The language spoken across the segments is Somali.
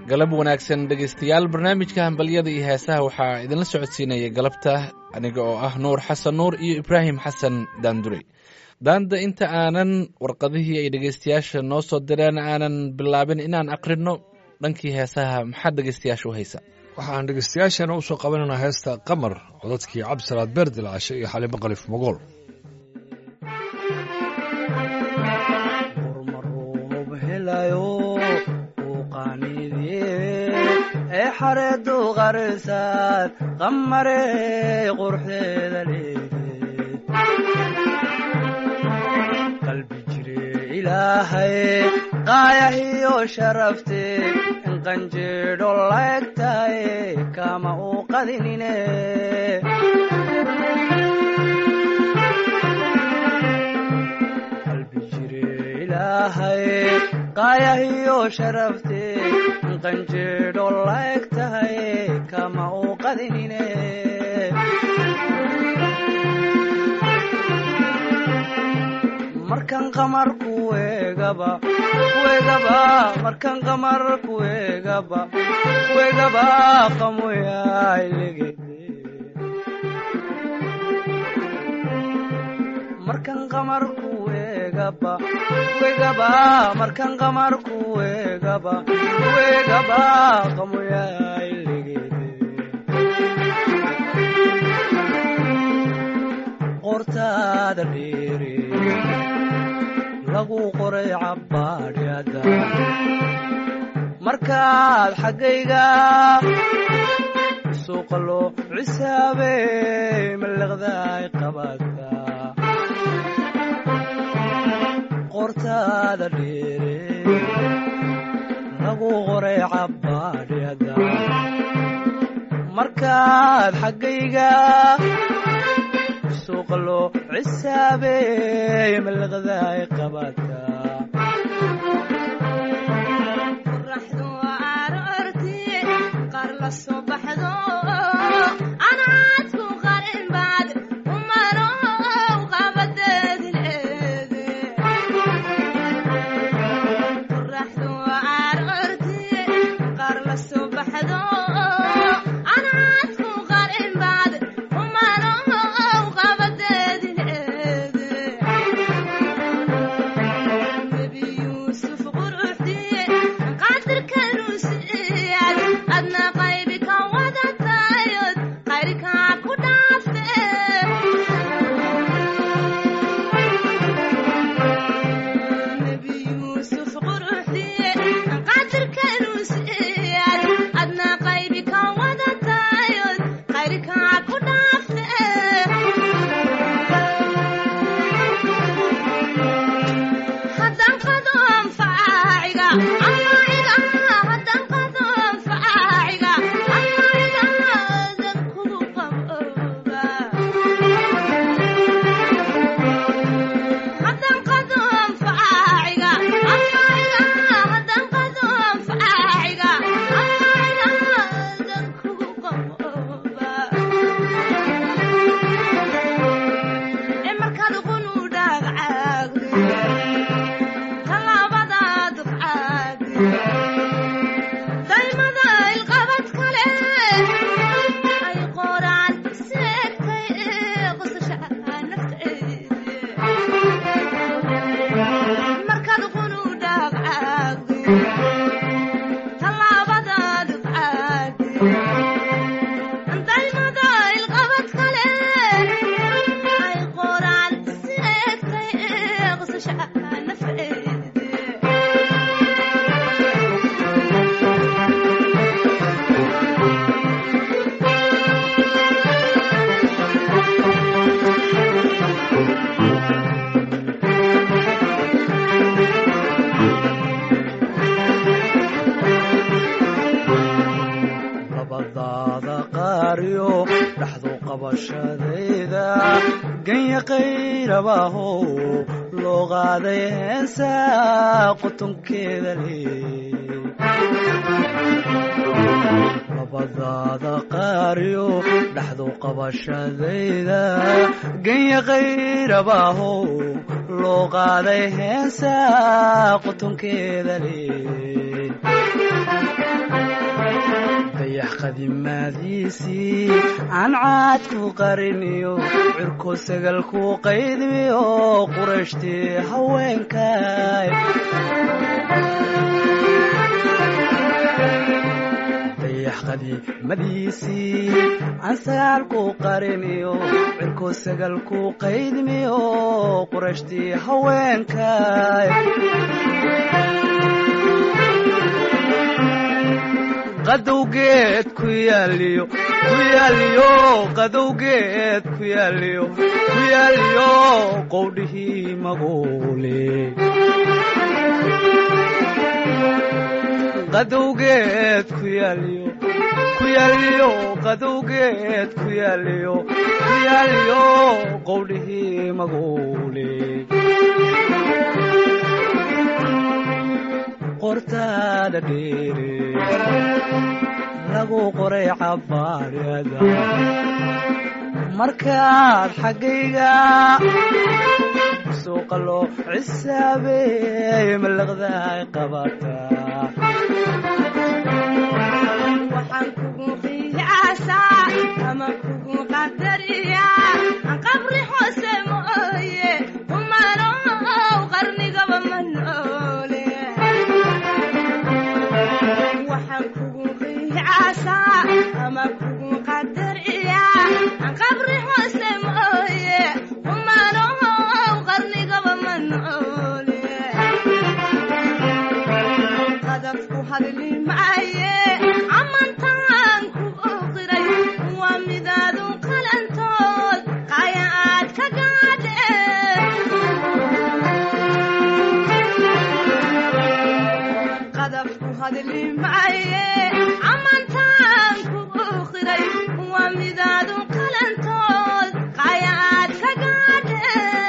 galab wanaagsan dhegaystayaal barnaamijka hambalyada iyo heesaha waxaa idinla socodsiinaya galabta aniga oo ah nuur xasan nuur iyo ibraahim xasan daandurey daanda inta aanan warqadihii ay dhegaystayaasha noo soo direen aanan bilaabin inaan aqrino dhankii heesaha maxaad dhegaystayaasha u haysa waxaan dhegaystayaashana usoo qabanaynaa heesta qamar codadkii cabdisalaad beerdilcashe iyo xalimo qalif mogool ee xareedu qarsaad qamarey qurxeeda leede qalbi jire ilaahay qaayahiyo sharafte in qanjeedho laegtaye kama uu qadinine qalbi jire ilaahay qaayahiyo sharafte qanjeedho laeg tahay kama uu qadinine markan qamar kuegaba kuegaba markan qamar kuegaba kuegaba qamoyailegede markan qamar kuegaba kuegaba markan qamar kuegaba kuegaba qamoyailegede qortaada dheere lagu qoray cabbaadhyada markaad xaggayga suuqa loo cisaabey mallaqdaay qabata qortaada dheere lagu qoray cabbaadhyada markaad xaggayga suuqa loo cisaabey mallaqdaay qabata qoraxdu aroorti qaar la soo baxdo anaadku qarin baad umarow qabadeedi leede qoraxdu aroorti qaar la soo baxdo anaadku qarin baad umarow qabadeedi leede nebi yuusuf quruxdiye qaadirka ruusiyaad adna qaybi ka wadatayod qayrkaa ku dhaafe nebi yuusuf quruxdiye qaadirka ruusiyaad adna qaybi ka wadatayod qayrkaa ku dhaafe haddaan qado anfaaciga amaiga haddaan qado anfaaciga amaiga dad kugu qabooba haddaan qado anfaaciga amaiga haddaan qado anfaaciga amaiga dad kugu qabooba ee markaad qunu dhaagcaagde talaabadaad dufcaade daymada ilqabad kale ay qoraan seegtay ee qosasha nafteede markaad qunu dhaagcaagde talaabadaad dufcaade daymada ilqabad kale ay qoraan seegtay ee qosasha nafteede labadaada qaariyo dhaxdu qabashadayda ganya qayrabahow loo qaaday heesa qutunkeeda leey labadaada qaariyo dhaxdu qabashadayda ganya qayrabahow loo qaaday heesa qutunkeeda leey qadimaadiisii aan caad ku qariniyo cirko sagal ku qaydmiyo qurashtii haweenkay dayax qadiimadiisii aan sagaal ku qariniyo cirko sagal ku qaydmiyo qurashtii haweenkay qadowgeed ku yaaliyo ku yaaliyo qadowgeed ku yaaliyo ku yaaliyo qowdhihii maguule qadowgeed ku yaaliyo ku yaaliyo qadowgeed ku yaaliyo ku yaaliyo qowdhihii maguule qortaada dheere lagu qoray cabaarada markaad xaggayga suuqa loo cisaabeey malaqdaay qabataa waxaan kugu qiyaasaa ama kugu qadariyaa aan qabri hoose mooye kumanow qarnigaba ma noole waxaan kugu qiyaasaa ama kugu qadariyaa aan qabri hoose mooye kumanow qarnigaba ma noole qadafku hadli maaye amantaan ku oqiray waa midaadu qalantood qaya aad ka gaadhe qadafku hadli maaye amantaan ku oqiray waa midaadu qalantood qaya aad ka gaadhe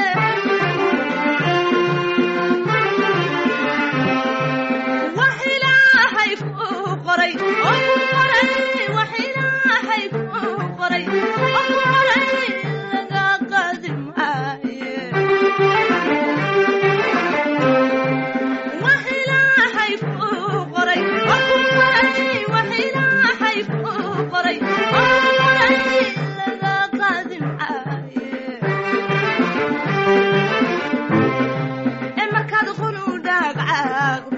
wax ilaahay kuu qoray oo ku qoray wax ilaahay kuu qoray oo ku qoray laga qaadi maaye wax ilaahay kuu qoray oo ku qoray wax ilaahay kuu qoray oo ku qoray laga qaadi maaye ee markaad qunu dhaagcaaqdo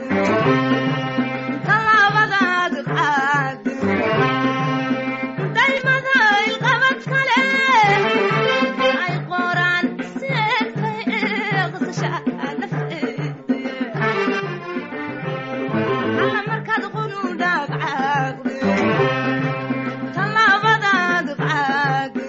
talaabadaad qaado daymada ilqabad kale ay qoraan seegtay eeqsasha nafteeda alla markaad qunu dhaagcaaqdo talaabadaad qaado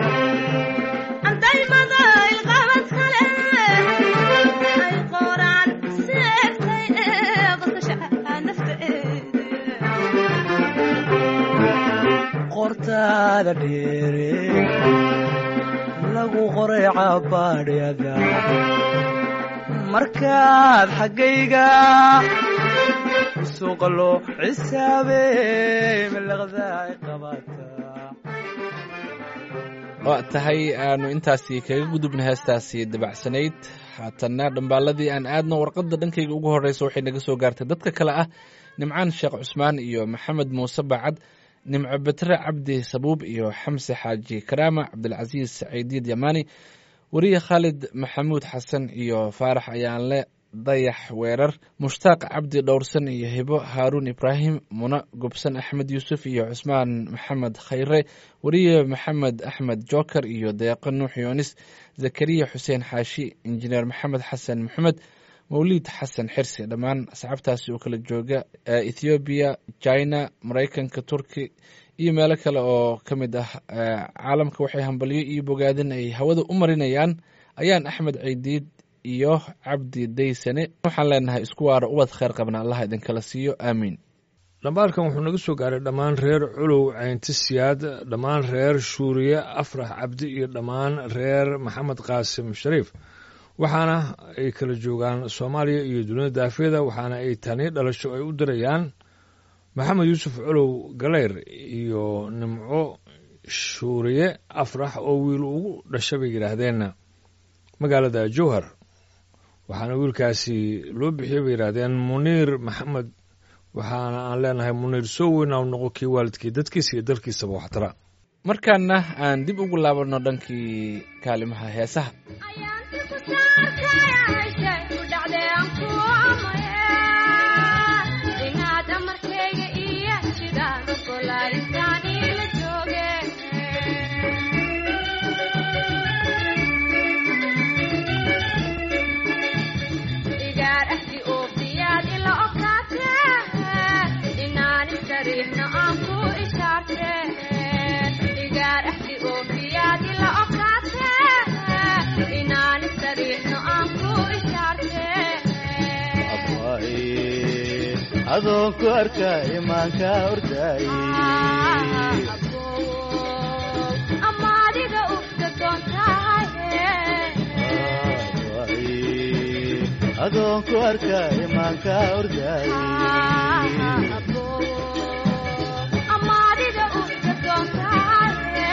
daymada ilqabad kale ay qoraan seegtay eeqsasha nafteeda qortaada dheere lagu qoray cabaadhyada markaad xaggayga suuqa loo cisaabeey malaqdaay qabataa waa tahay aanu intaasi kaga gudubna heestaasi dabacsanayd haatanna dhambaaladii aan aadno warqadda dhankayga ugu horreysa waxay naga soo gaartay dadka kale ah nimcaan sheekh cusmaan iyo maxamed muuse bacad nimco betre cabdi sabuub iyo xamse xaaji karaama cabdilcasiis saciidiid yamaani weriye khaalid maxamuud xasan iyo faarax ayaanle dayax weerar mushtaaq cabdi dhowrsan iyo hibo haaruun ibraahim muna gobsan axmed yuusuf iyo cusmaan maxamed khayre weriye maxamed axmed joker iyo deeqo nuux yoonis zakariya xuseen xaashi injineer maxamed xasan maxamed mawliid xasan xirsi dhammaan asxaabtaasi oo kala jooga ethoobiya china maraykanka turki iyo meelo kale oo ka mid ah caalamka waxay hambalyo iyo bogaadin ay hawada u marinayaan ayaan axmed ciidiid iyo cabdi daysane waxaan leenahay isku waara ubad kheyr qabna allah idinkala siiyo aamiin dhambaalkan wuxuu naga soo gaaray dhammaan reer culow caynti siyaad dhammaan reer shuuriye afrax cabdi iyo dhammaan reer maxamed qaasim shariif waxaana ay kala joogaan soomaaliya iyo dunida daafeeda waxaana ay tani dhalasho ay u dirayaan maxamed yuusuf culow galeyr iyo nimco shuuriye afrax oo wiil ugu dhasha bay yidhaahdeen magaalada jowhar waxaana wiilkaasi loo bixiyey bay yidhaahdeen muniir maxamed waxaana aan leenahay muniir soo weynaa noqo kii waalidkii dadkiisa iyo dalkiisaba waxtara markaana aan dib ugu laabanno dhankii kaalimaha heesaha ayaanti ku saarkayashay ku dhacday aan ku amaya inaad amarkayga iyo sidaan ogolaaristaan ila jooge igaar ahdi oofiyaad ila okaate inaan isariixno aan ku ishaarte igaar ahdi oofiyaad ila okaate inaan isariixno aan ku ishaarte adoon ku arka imaanka ordaaye ama adiga ufta doontahaye adoon ku arka imaanka ordaaye ama adiga ufta doontahaye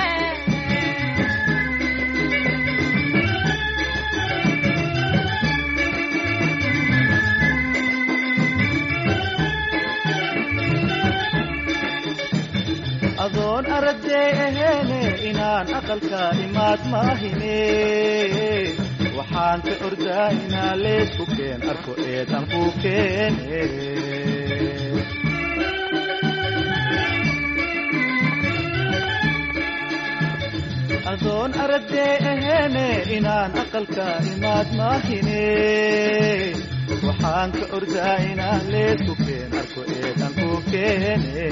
adoon aragday aheene inaan aqalka imaad maahine waxaan ka ordaa inaa leesku keen arko eedan ku keene adoon aragday aheene inaan aqalka imaad maahine waxaan ka ordaa inaan leesku keen arko eedan ku keene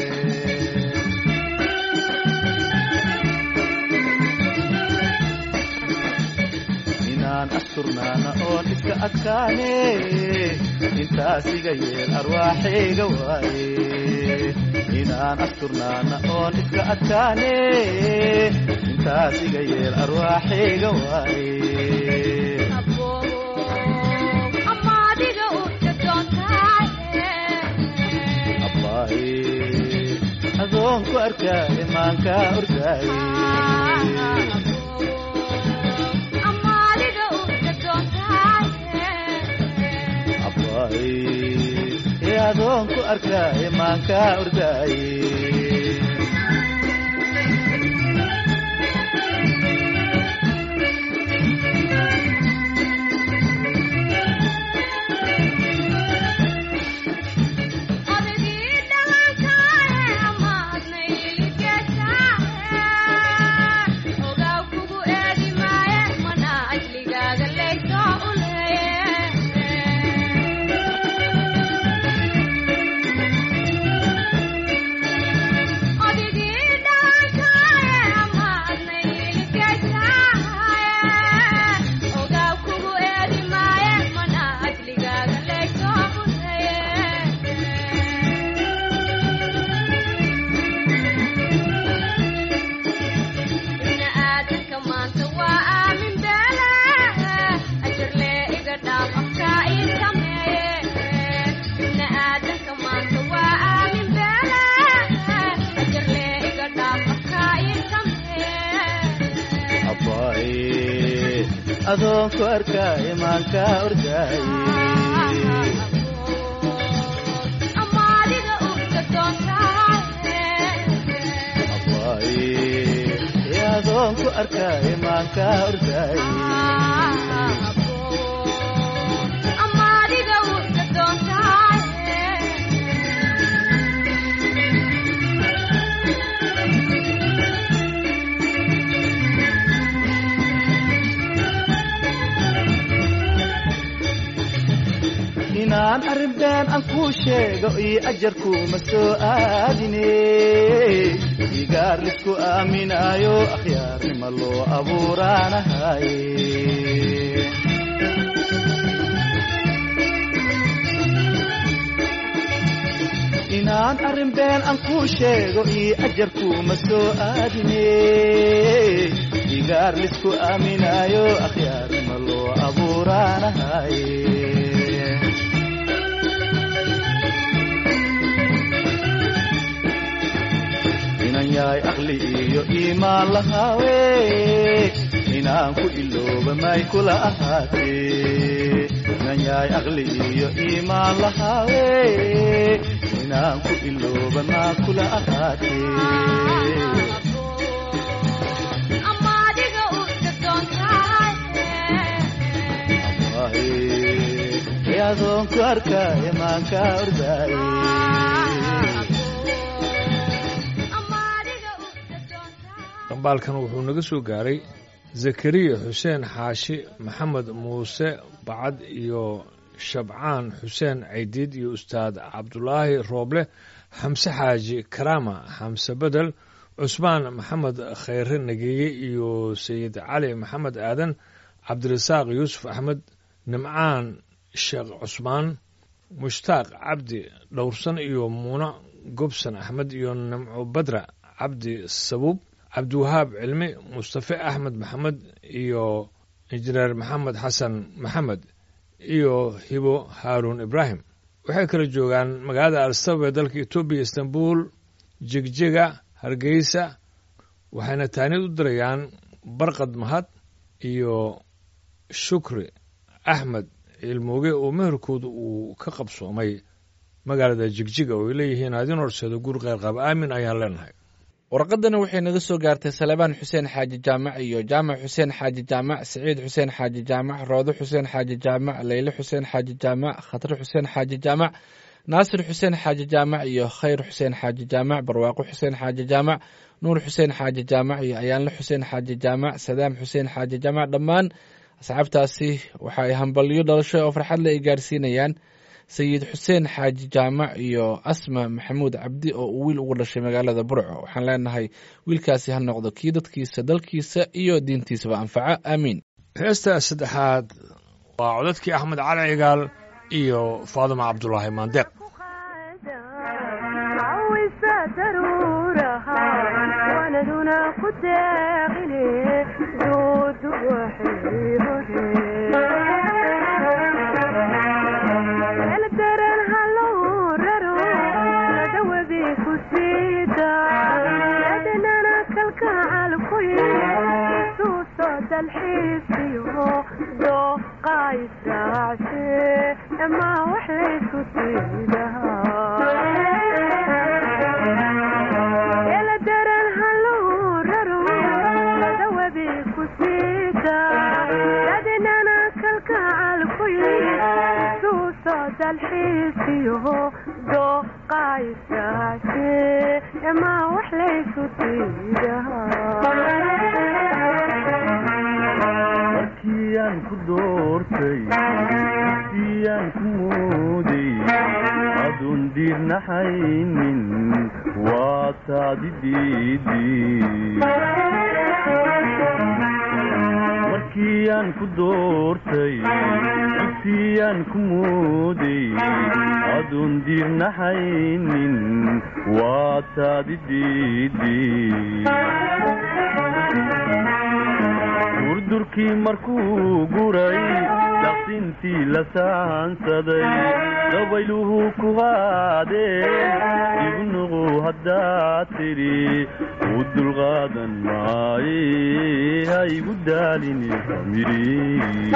inaan asturnaana oon iska adkaane intaas iga yeel arwaaxayga waaye inaan asturnaana oon iska adkaane intaas iga yeel arwaaxayga waaye ama adiga ufta doontahaye abbaaye adoon ku arkaa imaanka ordaaye ama adiga ufta doontahaye abbaaye ee adoon ku arkaa imaanka ordaaye odagii dhalankae amaadna iligetae ogaw kugu eegi maaye mana ajligaaga leysoo u leeye odigii dhalankae amaadna iligetae ogaw kugu eegi maaye mana ajligaaga leysoo u leeye ibna aadanka maanta waa aamin beele ajarlee iga dhaaf afkaa ii sameeye ibna aadanka maanta waa aamin beele ajarlee iga dhaaf afkaa ii sameeye abbaaye adoon ku arkaa imaanka ordaaye ama adiga ufta doontahaye abbaaye ee adoon ku arkaa imaanka ordaaye ama adiga ufta doontahaye inaan arrin been aan kuu sheego iyo ajarkuuma soo aadine igaar lisku aaminaayo akhyaarnima loo abuuraanahaye inaan arrin been aan kuu sheego iyo ajarkuuma soo aadine igaar lisku aaminaayo akhyaarnima loo abuuraanahaye inan yahay aqli iyo iimaan lahaawe inaan ku ilooba may kula ahaatee inan yahay aqli iyo iimaan lahaawe ilooba maa kula ahaatee ama adiga u dadoontahay ee adoon ku arkaaye maan kaa ordaaye ama adiga u dadoontahay dhambaalkan wuxuu naga soo gaaray zakariya xuseen xaashi maxamed muuse bacad iyo shabcaan xuseen caydiid iyo ustaad cabdulaahi rooble xamse xaaji karaama xamse bedel cusmaan maxamed khayre nageeye iyo sayid cali maxamed aadan cabdirasaaq yuusuf axmed nimcaan sheekh cusmaan mushtaaq cabdi dhowrsan iyo muune gobsan axmed iyo nimco badra cabdi sabuub cabdiwahaab cilmi mustafe axmed maxamed iyo injineer maxamed xasan maxamed iyo hibo haaruun ibraahim waxay kala joogaan magaalada alsaba ee dalka etoobiya istanbul jegjega hargeysa waxayna taanid u dirayaan barqad mahad iyo shukri axmed ciilmooge oo meherkooda uu ka qabsoomay magaalada jigjiga oo ay leeyihiin adin horseeda guur qeyrqab aamin ayaan leenahay warqadana waxay naga soo gaartay salebaan xuseen xaaji jaamac iyo jaamac xuseen xaaji jaamac siciid xuseen xaaji jaamac roodo xuseen xaaji jaamac leyle xuseen xaaji jaamac khatare xuseen xaaji jaamac naasir xuseen xaaji jaamac iyo khayr xuseen xaaji jaamac barwaaqo xuseen xaaji jaamac nuur xuseen xaaji jaamac iyo ayaanle xuseen xaaji jaamac sadaam xuseen xaaji jaamac dhammaan asxaabtaasi waxa ay hambalyo dhalasho oo farxadle ay gaarsiinayaan sayid xuseen xaaji jaamac iyo asma maxamuud cabdi oo uu wiil ugu dhashay magaalada burco waxaan leenahay wiilkaasi ha noqdo kii dadkiisa dalkiisa iyo diintiisaba anfaca aamiin heesta saddexaad waa codadkii axmed cali cigaal iyo faadima cabdulaahi maandeeq cawisa daruuraha wanaduna ku deeqine duudu waxay hore eldaran hallow raro dawadi ku siida yadnana kalkacal kuye suuso dalxiisiyo dooqa israacshe ama wax laysku siidahaa eldaran hallow raro dawadi ku siida yadnana kalkacal kuye suuso dalxiisiyo dooqa israacshe ama wax laysku siidahaa markiyaan ku doortay markiyaan ku mooday adoon diirnaxaynin waa taadi diidii markiyaan ku doortay dugsiyaan ku mooday adoon diirnaxaynin waa taadi diidii durdurkii markuu guray daqsintii la saansaday dabayluhu ku qaadeen igu nuqu haddaad tidhi u dulqaadan maaye ha igu daalini famiri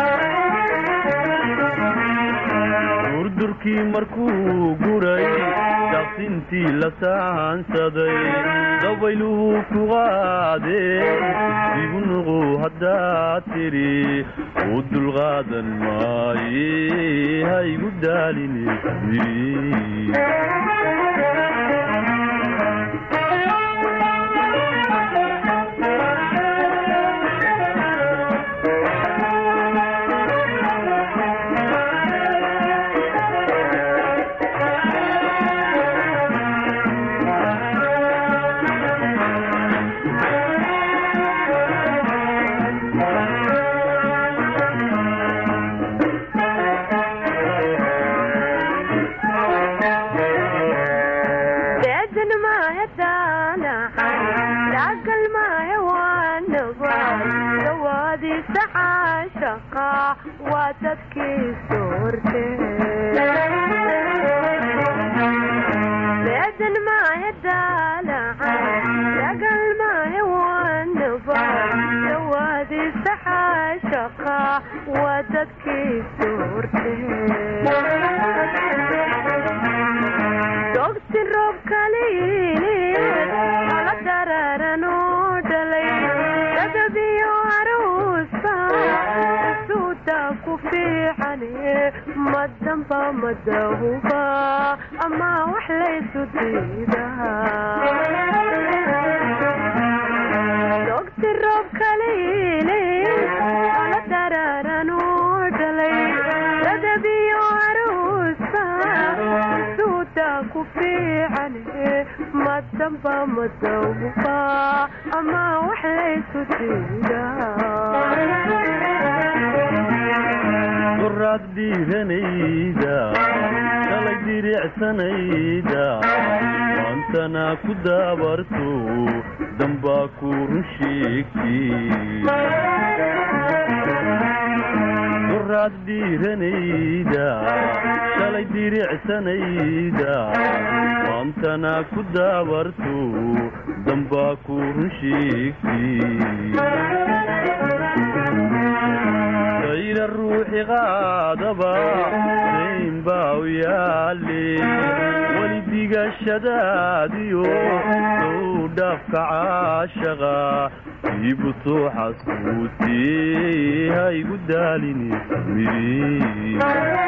durdurkii markuu guray daqsintii la saansaday dabayluhu ku qaadeen igu nuqu haddaad tidhi u dulqaadan maaye ha igu daalini famiri beedan maahe daanacan daagal maahe waanaba dawaadiisa caashaqa waa dadkii soorte beedan maahe daanacan daagal maahe waanaba dawaadiisa caashaqa waa dadkii soorte dogsi roobka damba madahuba ama wax laysu diidaa dogti roob kaliile ala dararanu dhalay ladabiyo aruusa suuda ku fiican madamba madahuba ama wax laysu diidaa duraad dhiiranayda shalay diricsanayda maantana ku daabarto dambaa ku run sheegtay duraad dhiiranayda shalay diricsanayda maantana ku daabarto dambaa ku run sheegtay ayra ruuxi qaadaba dayn baa u yaale weli digashadaadiyo sow dhaafka caashaqa iibu soo xasuutee ha igu daalini miri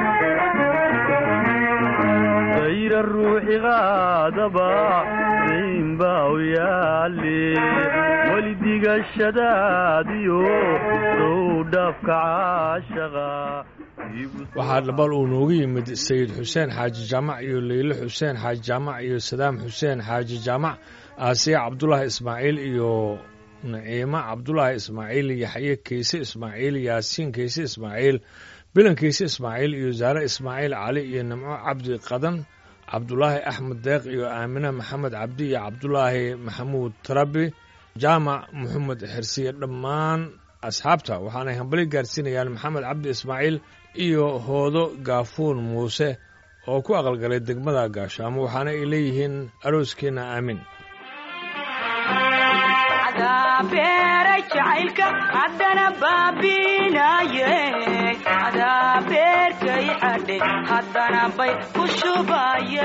ayra ruuxi qaadaba dayn baa u yaale weli digashadaadiyo sow dhaafka caashaqa waxaa dhabal uu noogu yimid sayid xuseen xaaji jaamac iyo leyle xuseen xaaji jaamac iyo sadaam xuseen xaaji jaamac aasiya cabdulaahi ismaaciil iyo naciimo cabdulaahi ismaaciil yaxye keyse ismaaciil yaasiin keyse ismaaciil bilan keyse ismaaciil iyo zaare ismaaciil cali iyo nimco cabdi qadan cabdulaahi axmed deeq iyo aamine maxamed cabdi iyo cabdulaahi maxamuud tarabi jaamac maxamed xirsiye dhammaan asxaabta waxaanay hambali gaarsiinayaan maxamed cabdi ismaaciil iyo hoodo gaafuun muuse oo ku aqalgalay degmada gaashaamo waxaana ay leeyihiin arooskeenna aamin beeray jacaylka haddana baabinaye adaa beerkay xadhe haddana bay ku shubaye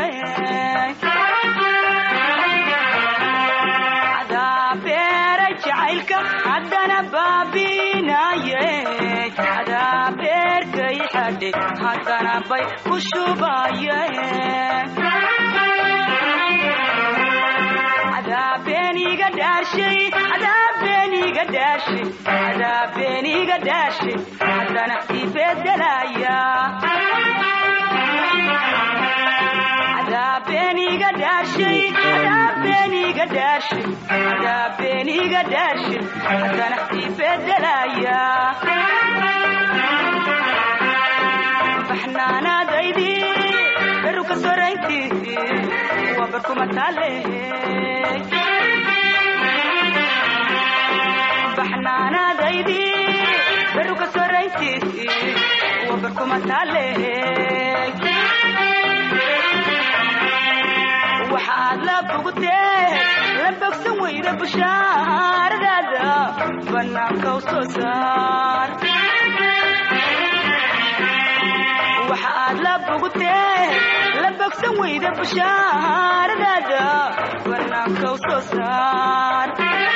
adaa beeray jacaylka haddana baabinaye adaa beerkay xadhe haddana bay ku shubaye adaabeniga dhaashay adaabeniga dhaashay adaabeniga dhaashay haddana ibedelaya adaabeniga dhaashay adaabeniga dhaashay adaabeniga dhaashay haddana ibedelaya baxnaanaadaydi beruka soraynti waa barkuma taale baxnaanaadaydi beruka sorayntiisi waa barkuma taale waxaad la bogtee la bogsan weyda bushaaradaada bannaanka u soo saar waxaad la bogtee la bogsan weyda bushaaradaada bannaanka u soo saar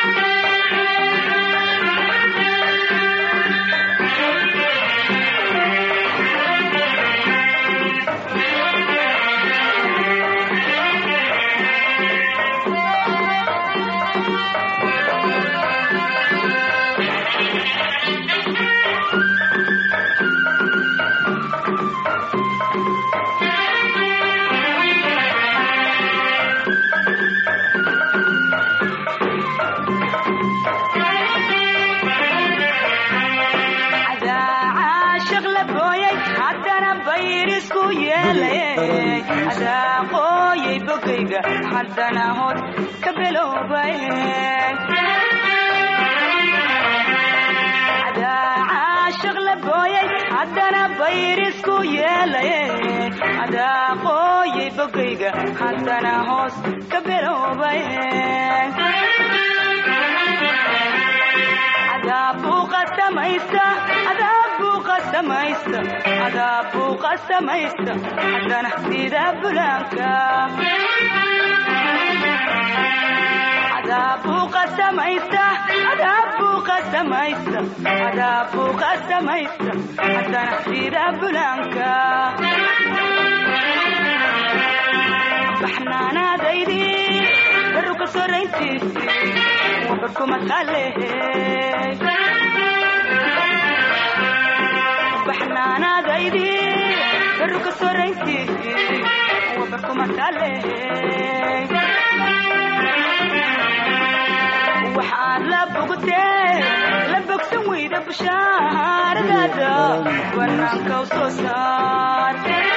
adaa qooyay bogayga haddana hood ka biloobay adaa caashiq la gooyay haddana bayrisku yeelay adaa qooyay bogayga haddana hoos ka biloobay adaabbuu qasamaysta adaabbuu qasamaysta adaabbuu qasamaysta haddana sida bulaanka adaabbuu qasamaysta adaabbuu qasamaysta adaabbuu qasamaysta haddana sida bulaanka baxnaanaadaydi baruka sorayntiisi wabarkuma taale baxnaanaadaydi baruka sorayntiisi wabarkuma taale waxaad la bogtee la bogsan weyda bushaaradaada banaanka u soo saar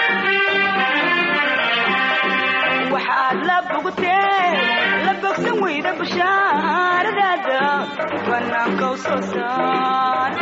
waxaad la bogtee la bogsan weyda bushaaradaada banaanka u soo saar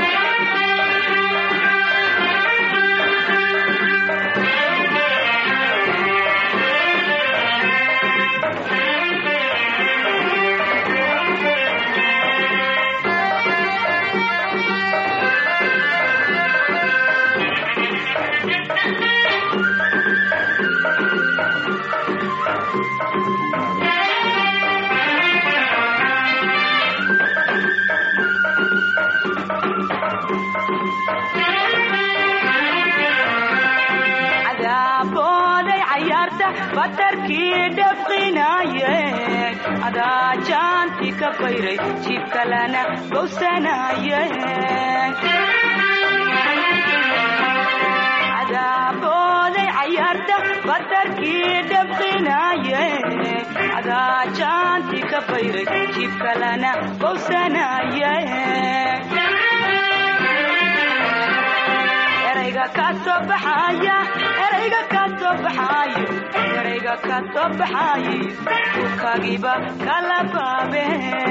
cadaabooday cayaarta batarkii dhafqinaye adaa jaanti ka bayray jiib kalena bowsanaye cadaabooday cayaarta batarkii dhafqinaye adaa jaanti ka bayray jiib kalena bowsanaye erayga ka soo baxaya erayga ka soo baxayo erayga ka soo baxaye dhulkaagiiba kala baabe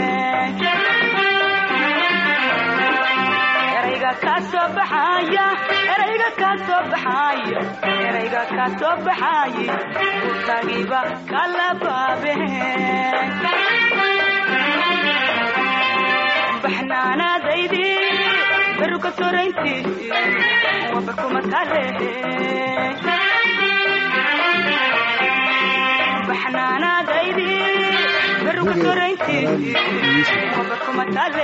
erayga ka soo baxaya erayga ka soo baxayo erayga ka soo baxaye dhulkaagiiba kala baabe baxnaanaadaydi baruka sorayntiisi wabarkuma taale baxnaanaadaydi baruka sorayntiisi wabarkuma taale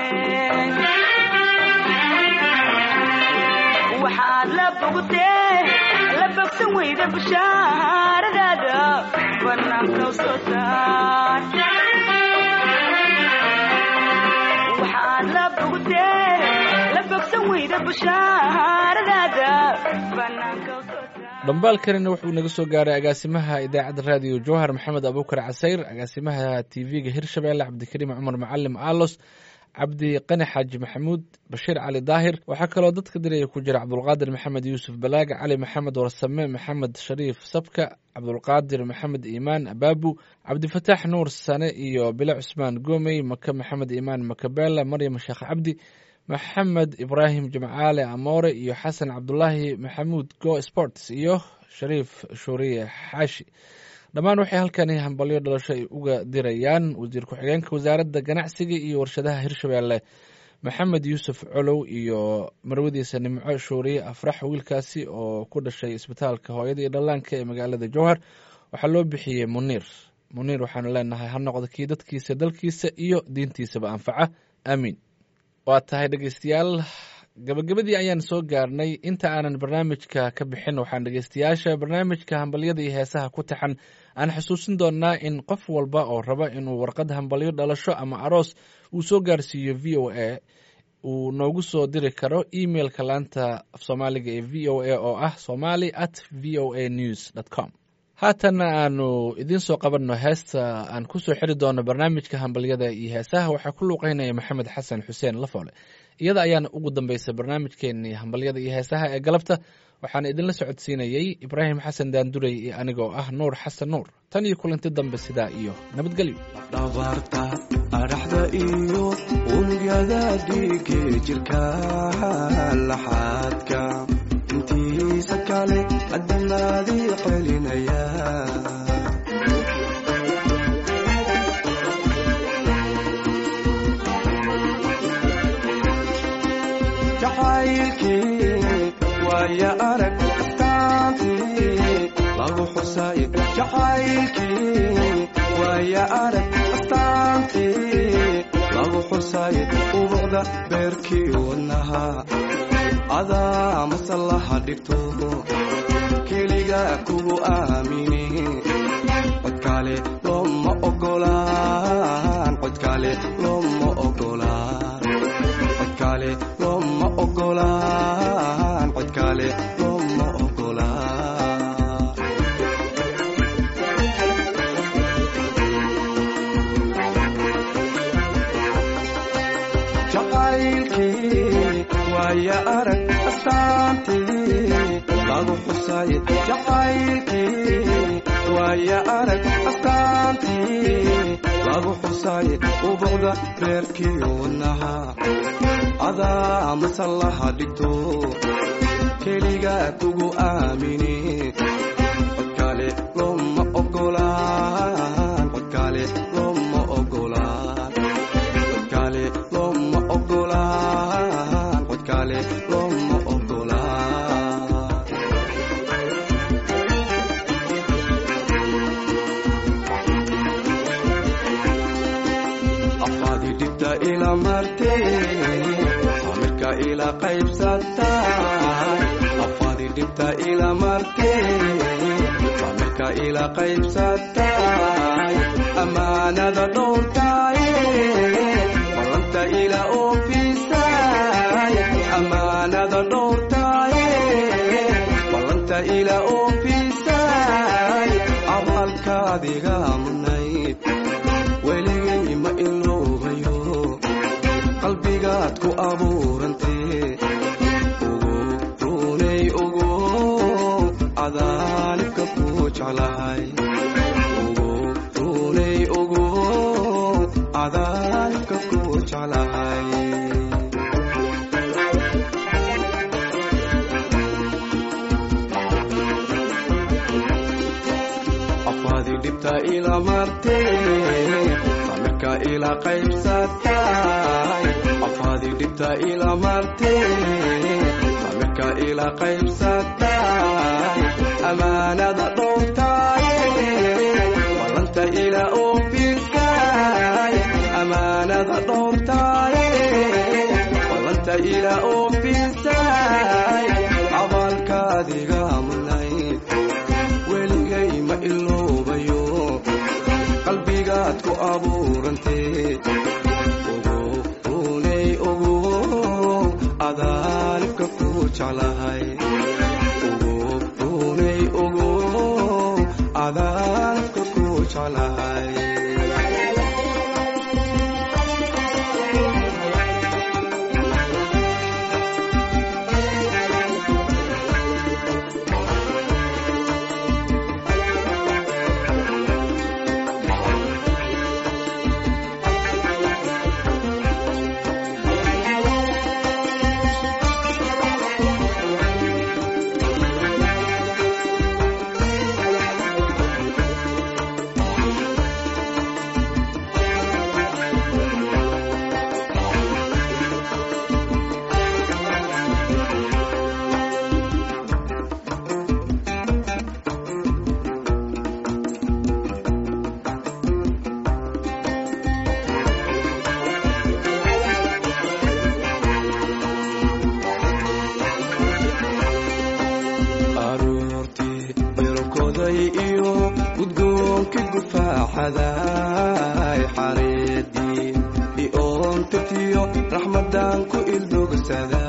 waxaad la bogtee la bogsan weyda bushaaradaada banaanka u soo saar waxaad la bogtee la bogsan weyda bushaaradaada banaanka u soo saar dhambaalkanina wuxuu naga soo gaaray agaasimaha idaacadda raadiyo jowhar maxamed abuukar casayr agaasimaha tv-ga hirshabeelle cabdikariim cumar macalim aalos cabdi qani xaaji maxamuud bashiir cali daahir waxaa kaloo dadka diraya ku jira cabdulqaadir maxamed yuusuf balaaga cali maxamed warsame maxamed shariif sabka cabdulqaadir maxamed iimaan abaabu cabdifataax nuur sane iyo bilo cusmaan goomey maka maxamed iimaan makabeela maryam sheekh cabdi maxamed ibraahim jimcaale amoore iyo xasan cabdulaahi maxamuud go sports iyo shariif shuuriye xaashi dhammaan waxay halkani hambalyo dhalasho ay uga dirayaan wasiir ku-xigeenka wasaaradda ganacsiga iyo warshadaha hirshabeelle maxamed yuusuf colow iyo marwadiisa nimco shuuriye afrax wiilkaasi oo ku dhashay isbitaalka hooyada iyo dhallaanka ee magaalada jowhar waxaa loo bixiyey muniir muniir waxaanu leenahay ha noqdo kii dadkiisa dalkiisa iyo diintiisaba anfaca aamiin waa tahay dhegeystayaal gabagabadii ayaan soo gaarnay inta aanan barnaamijka ka bixin waxaan dhegeystayaasha barnaamijka hambalyada iyo heesaha ku taxan aan xusuusin doonaa in qof walba oo raba inuu warqad hambalyo dhalasho ama aroos uu soo gaarsiiyo v o a uu noogu soo diri karo emailka laanta af soomaaliga ee v o a oo ah somali at v o a news dt com haatanna aanu idiin soo qabanno heesta aan kusoo xiri doono barnaamijka hambalyada iyo heesaha waxaa ku luuqeynaya maxamed xasan xuseen lafoole iyada ayaana ugu dambaysa barnaamijkeenii hambalyada iyo heesaha ee galabta waxaana idinla socodsiinayey ibraahim xasan daandurey iyo anigoo ah nuur xasan nuur tan iyo kulanti dambe sidaa iyo nabadgelyo dhabarta adhaxda iyo unugyada dhiige jirka laxaadka intiisa kale adamaadii celinaya jacaylkii waaya arag astaantii lagu xusay jacaylkii waaya arag astaantii lagu xusay ubuqda beerkii wadnaha adaa masallaha dhigto keliga kugu aamini kale looma ogolaan cod kale looma ogolaan cod kale looma ogolaan cod kale looma ogolaan jacaylkii waaya arag astaantii lagu xusay jacaylkii waaya arag astaantii lagu xusay ubuqda reerkii wadnaha adaa masallaha dhigto keliga kugu aamini codkale looma ogolaan codkale looma ogolaan codkale looma ogolaan codkale looma ogolaan afaadi dhibta ila martee samirka ila qaybsatay afaadi dhibta ila martee samirka ila qaybsatay amaanada dhowrtay ballanta ila oofisay amaanada dhowrtay ballanta ila oofisay abaalkaadiga mudnayd weligay ma iloobayo qalbigaad ku abuurantee ugu runay ugu adaanibka ku jeclahay ugu runay ugu adaanibka ku jeclahay afaadi dhibta ila martee samirka ila qaybsatay afaadi dhibta ila martee samirka ila qaybsatay amaanada dhowrtay ballanta ila oofisay amaanada dhowrtay ballanta ila oofisay abaalkaadiga mudnayd weligay ma iloobayo qalbigaad ku abuurantee ugu runay ugu adaanibka ku jeclahay ugu runay ugu adaanibka ku jeclahay aroortii berokoday iyo gudgoonkii gufaaxaday xareedii ioontirtiyo raxmadan ku ildogsada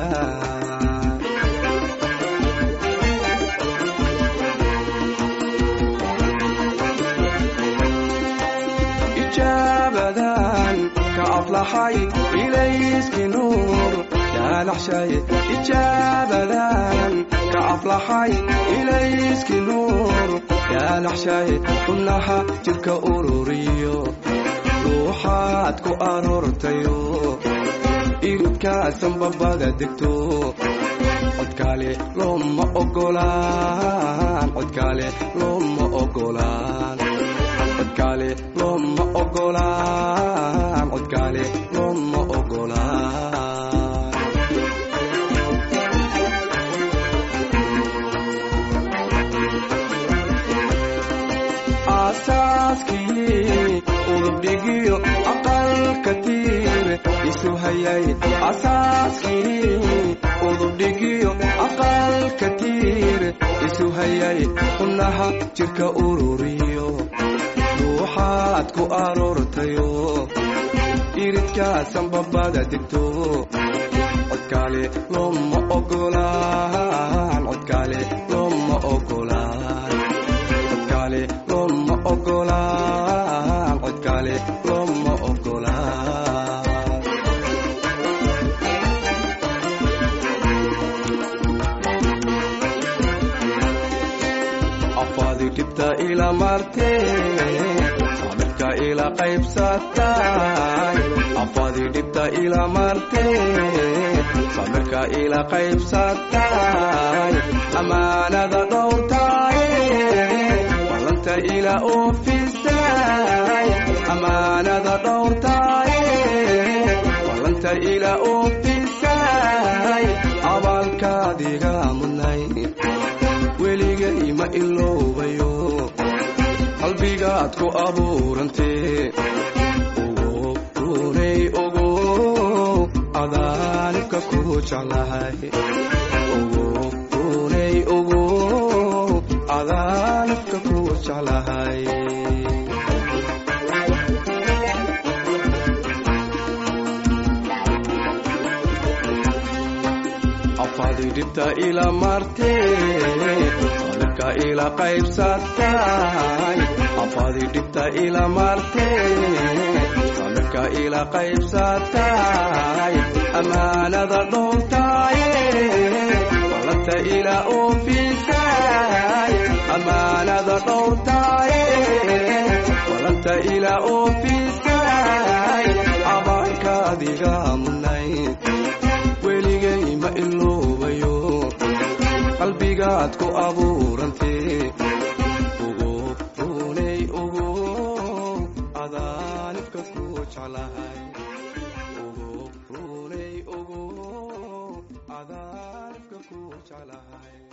ijaabadan ka aflaxay ilayski nuur yaalaxshay ijaabadan ka aflaxay ilayski nuur yaalaxshay xubnaha jidka ururiyo ruuxaad ku aroortayo iridkaasan babada degto codkaale looma ogolaan codkaale looma ogolaan codkaale looma ogolaan codkaale looma ogolaan aasaaskii udubdhigiyo aqalka tiir isu hayay asaaskii udubdhigiyo aqalka tiir isu hayay xubnaha jirka ururiyo ruuxaad ku aroortayo iridkaasan babada degto codkaale looma ogolaan codkaale looma ogolaan codkaale looma ogolaan codkaale looma ogolaan afaadi dhibta ila martee samirka ila qaybsatay afaadi dhibta ila martee samirka ila qaybsatay amaanada dhowrtay ballanta ila oofisay amaanada dhowrtay ballanta ila oofisay abaalkaadiga mudnay weligay ma iloobayo qalbigaad ku abuurantee ogo runay ogo adaanibka ku jeclahay ogo runay ogo adaanibka ku jeclahay afaadi dhibta ila martee samirka ila qaybsatay afaadi dhibta ila martee samirka ila qaybsatay amaanada dhowrtay ballanta ila oofisay amaanada dhowrtay ballanta ila oofisay abaarkaadiga mudnayd weligay ma iloobayo qalbigaad ku abuurantee ogo runay ogo adaanibka ku jeclahay ogo runay ogo adaanibka ku jeclahay